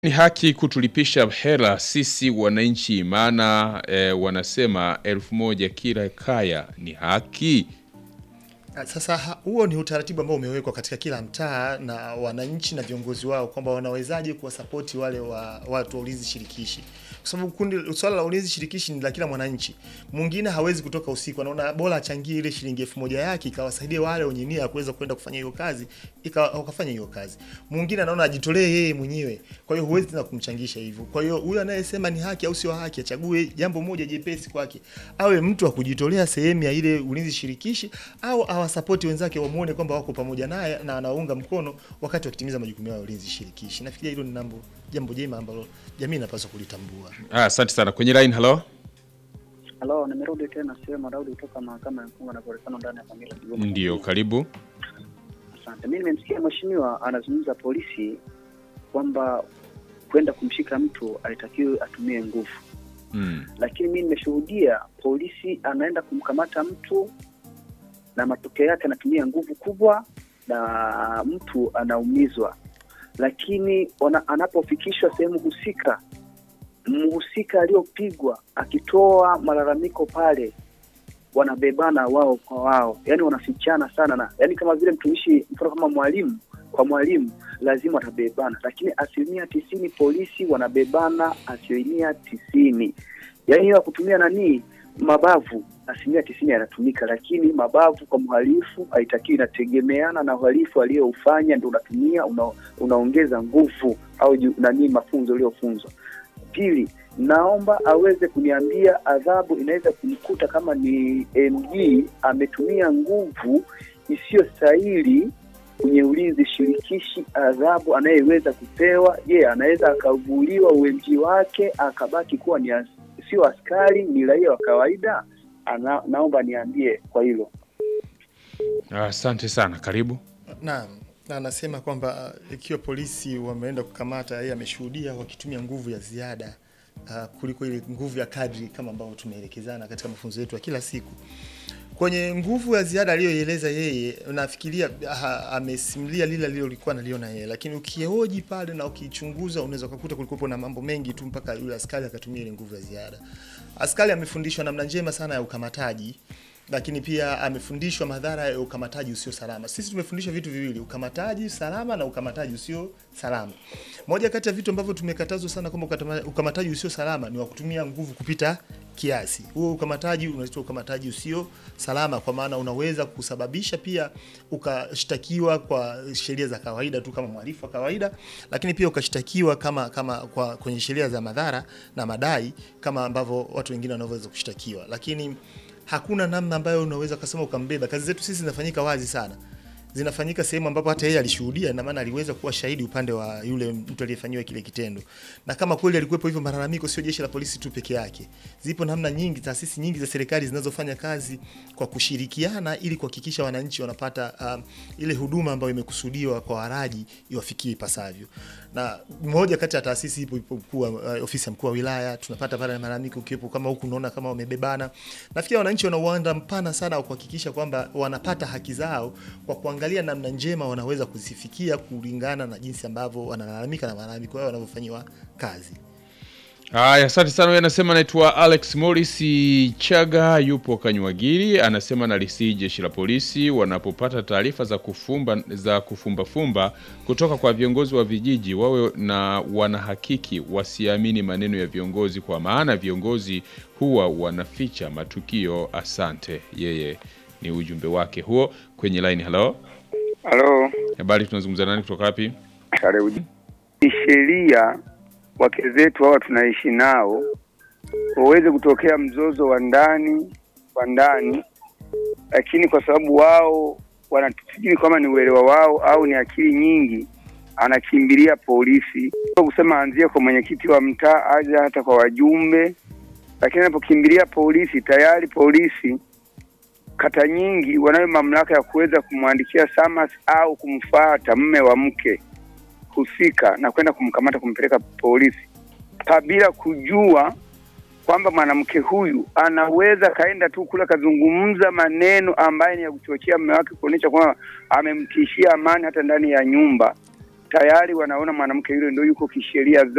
Ni haki kutulipisha hela sisi wananchi, maana e, wanasema elfu moja kila kaya ni haki. Sasa ha- huo ni utaratibu ambao umewekwa katika kila mtaa na wananchi na viongozi wao kwamba wanawezaje kuwasapoti wale wa watu wa ulinzi shirikishi, kwa sababu kundi swala la ulinzi shirikishi ni la kila mwananchi. Mwingine hawezi kutoka usiku, anaona bora achangie ile shilingi elfu moja yake ikawasaidia wale wenye nia ya kuweza kwenda kufanya hiyo kazi, ika wakafanya hiyo kazi. Mwingine anaona ajitolee yeye mwenyewe, kwa hiyo huwezi tena kumchangisha hivyo. Kwa hiyo huyo anayesema ni haki au sio haki, achague jambo moja jepesi kwake, awe mtu wa kujitolea sehemu ya ile ulinzi shirikishi au awasapoti wenzake wamuone kwamba wako pamoja naye na anaunga mkono wakati wakitimiza majukumu yao ya ulinzi shirikishi. Nafikiria hilo ni jambo jambo jema ambalo jamii inapaswa kulitambua. Ah, Asante sana. Kwenye line, halo. Halo, nimerudi tena sehemu Daudi kutoka mahakama ya mfungo na kuonekana ndani ya familia Kigoma. Ndio, karibu. Asante. Mimi nimemsikia mheshimiwa anazungumza polisi kwamba kwenda kumshika mtu alitakiwe atumie nguvu, Mm. lakini mimi nimeshuhudia polisi anaenda kumkamata mtu na matokeo yake anatumia nguvu kubwa na mtu anaumizwa, lakini ona, anapofikishwa sehemu husika, mhusika aliyopigwa akitoa malalamiko pale wanabebana wao kwa wao, yani wanafichana sana na yani, kama vile mtumishi, mfano kama mwalimu kwa mwalimu lazima watabebana, lakini asilimia tisini polisi wanabebana asilimia tisini. Yani hiyo ya kutumia nani mabavu asilimia tisini yanatumika, lakini mabavu kwa mhalifu haitakiwi, inategemeana na uhalifu aliyoufanya, ndio unatumia una, unaongeza nguvu au ju- nani mafunzo uliofunzwa. Pili, naomba aweze kuniambia adhabu inaweza kumkuta kama ni MG ametumia nguvu isiyostahili kwenye ulinzi shirikishi, adhabu anayeweza kupewa. Je, anaweza akavuliwa UMG wake akabaki kuwa ni as, sio askari, ni raia wa kawaida? Ana, naomba niambie kwa hilo. Ah, Asante sana, karibu. Naam, na anasema kwamba uh, ikiwa polisi wameenda kukamata, yeye ameshuhudia wakitumia nguvu ya ziada uh, kuliko ile nguvu ya kadri kama ambavyo tumeelekezana katika mafunzo yetu ya kila siku. Kwenye nguvu ya ziada aliyoieleza yeye, nafikiria ha, amesimulia lile alilolikuwa analiona yeye, lakini ukihoji pale na ukichunguza, unaweza kukuta kulikuwepo na mambo mengi tu mpaka yule askari akatumia ile nguvu ya ziada. Askari amefundishwa namna njema sana ya ukamataji lakini pia amefundishwa madhara ya ukamataji usio salama. Sisi tumefundishwa vitu viwili, ukamataji salama na ukamataji usio salama. Moja kati ya vitu ambavyo tumekatazwa sana kwamba ukatama- ukamataji usio salama ni wa kutumia nguvu kupita kiasi. Huo ukamataji unaitwa ukamataji usio salama, kwa maana unaweza kusababisha pia ukashtakiwa kwa sheria za kawaida tu kama mhalifu wa kawaida, lakini pia ukashtakiwa kama kama kwa kwenye sheria za madhara na madai kama ambavyo watu wengine wanavyoweza kushtakiwa, lakini hakuna namna ambayo unaweza kusema ukambeba. Kazi zetu sisi zinafanyika wazi sana, zinafanyika sehemu ambapo hata yeye alishuhudia, na maana aliweza kuwa shahidi upande wa yule mtu aliyefanyiwa kile kitendo. Na kama kweli alikuwepo hivyo malalamiko, sio jeshi la polisi tu peke yake, zipo namna nyingi, taasisi nyingi za serikali zinazofanya kazi kwa kushirikiana ili kuhakikisha wananchi wanapata um, ile huduma ambayo imekusudiwa kwa waraji iwafikie ipasavyo. Na moja kati ya taasisi ipo ipo mkuu wa uh, ofisi ya mkuu wa wilaya, tunapata pale malalamiko ukiwepo kama huku unaona kama wamebebana. Nafikiri wananchi wana uwanda mpana sana wa kuhakikisha kwamba wanapata haki zao kwa kuangalia namna njema wanaweza kuzifikia kulingana na jinsi ambavyo wanalalamika na malalamiko yao wanavyofanyiwa kazi. Haya, asante sana. Huyu anasema anaitwa Alex Morris Chaga, yupo Kanywagiri. Anasema nalisii jeshi la polisi wanapopata taarifa za kufumba za kufumbafumba kutoka kwa viongozi wa vijiji, wawe na wanahakiki, wasiamini maneno ya viongozi, kwa maana viongozi huwa wanaficha matukio. Asante. Yeye ni ujumbe wake huo kwenye line. Halo, Halo, habari, tunazungumza nani kutoka wapi? karibu. Ni sheria wake zetu hawa tunaishi nao, waweze kutokea mzozo wa ndani wa ndani, lakini kwa sababu wao wanatufikiri kama ni uelewa wao au ni akili nyingi, anakimbilia polisi, Sio kusema anzie kwa mwenyekiti wa mtaa, aje hata kwa wajumbe, lakini anapokimbilia polisi, tayari polisi kata nyingi wanayo mamlaka ya kuweza kumwandikia SAMAS au kumfuata mme wa mke husika na kwenda kumkamata kumpeleka polisi pa bila kujua kwamba mwanamke huyu anaweza kaenda tu kule akazungumza maneno ambayo ni ya kuchochea mume wake kuonyesha kwamba amemtishia amani hata ndani ya nyumba. Tayari wanaona mwanamke yule ndio yuko kisheria